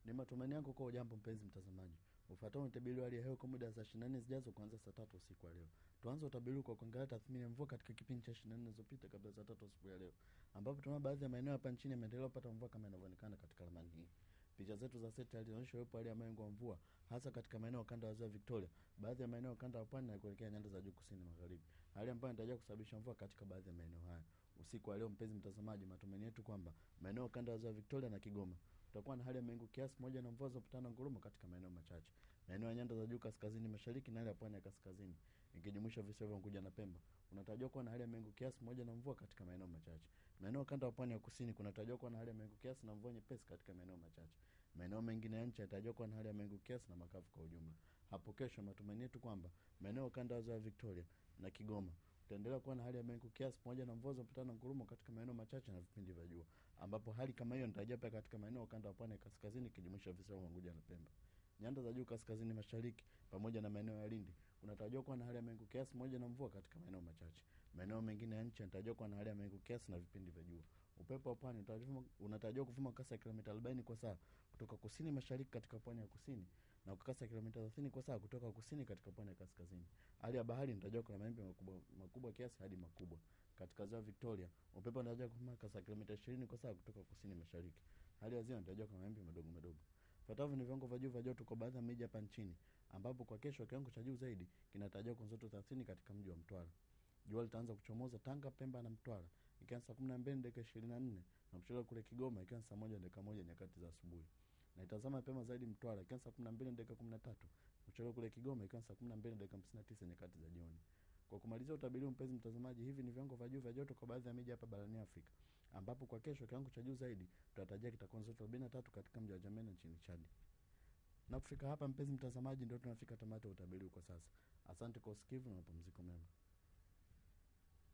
Ni matumaini yangu kwa ujambo mpenzi mtazamaji. Ufuatao utabiri wa hali ya hewa kwa muda wa saa 24 zijazo kuanzia saa tatu usiku wa leo. Tuanze utabiri kwa kuangalia tathmini ya mvua katika kipindi cha 24 zilizopita kabla ya saa tatu usiku ya leo, ambapo tunaona baadhi ya maeneo hapa nchini yameendelea kupata mvua kama inavyoonekana katika ramani hii. Picha zetu za satellite zinaonyesha uwepo hali ya mawingu ya mvua hasa katika maeneo ya ukanda wa ziwa Victoria, baadhi ya maeneo ya ukanda wa pwani na kuelekea nyanda za juu kusini magharibi, hali ambayo inatarajiwa kusababisha mvua katika baadhi ya maeneo haya usiku wa leo. Mpenzi mtazamaji, matumaini yetu kwamba maeneo ya ukanda wa ziwa Victoria na Kigoma utakuwa na hali ya mawingu kiasi pamoja na mvua za kutana ngurumo katika maeneo machache. Maeneo ya nyanda za juu kaskazini mashariki na ile ya pwani ya kaskazini ikijumuisha visiwa vya Unguja na Pemba unatarajiwa kuwa na hali ya mawingu kiasi pamoja na mvua katika maeneo machache. Maeneo kanda wa pwani ya kusini kunatarajiwa kuwa na hali ya mawingu kiasi na mvua nyepesi katika maeneo machache. Maeneo mengine ya nchi yanatarajiwa kuwa na hali ya mawingu kiasi na makavu kwa ujumla. Hapo kesho, matumaini yetu kwamba maeneo kanda ya ziwa Victoria na Kigoma utaendelea kuwa na hali ya mawingu kiasi pamoja na mvua za kutana ngurumo katika maeneo machache na vipindi vya jua, ambapo hali kama hiyo inatarajia pia katika maeneo ukanda wa pwani ya kaskazini ikijumuisha visiwa vya Unguja na Pemba. Nyanda za juu kaskazini mashariki pamoja na maeneo ya Lindi kunatarajiwa kuwa na hali ya mawingu kiasi pamoja na mvua katika maeneo machache. Maeneo mengine ya nchi yanatarajiwa kuwa na hali ya mawingu kiasi na vipindi vya jua. Upepo wa pwani unatarajiwa kuvuma kasi ya kilomita 40 kwa saa kutoka kusini mashariki katika pwani ya kusini na kwa kasi ya kilomita 30 kwa saa kutoka kusini katika pwani ya kaskazini. Hali ya bahari inatarajiwa kuwa na mawimbi makubwa makubwa kiasi hadi makubwa. Katika ziwa Victoria, upepo unatarajiwa kuvuma kasi ya kilomita 20 kwa saa kutoka kusini mashariki. Hali ya ziwa inatarajiwa kuwa na mawimbi madogo madogo. Fuatavyo ni viwango vya juu vya joto kwa baadhi ya miji hapa nchini, ambapo kwa kesho kiwango cha juu zaidi kinatarajiwa kuanzia joto 30 katika mji wa Mtwara. Jua litaanza kuchomoza Tanga, Pemba na Mtwara ikiwa saa 12 dakika 24 na kuchelewa kule Kigoma ikiwa saa 1 dakika 1 nyakati za asubuhi. Na itazama mapema zaidi Mtwara ikiwa saa 12 dakika 13 kuchelewa kule Kigoma ikiwa saa 12 dakika 59 nyakati za jioni. Kwa kumalizia utabiri, mpenzi mtazamaji, hivi ni viwango vya juu vya joto kwa baadhi ya miji hapa barani Afrika, ambapo kwa kesho kiwango cha juu zaidi tutatarajia kitakuwa joto 43 katika mji wa Jamena nchini Chad. Na kufika hapa, mpenzi mtazamaji, ndio tunafika tamati ya utabiri kwa sasa. Asante kwa usikivu na mapumziko mema.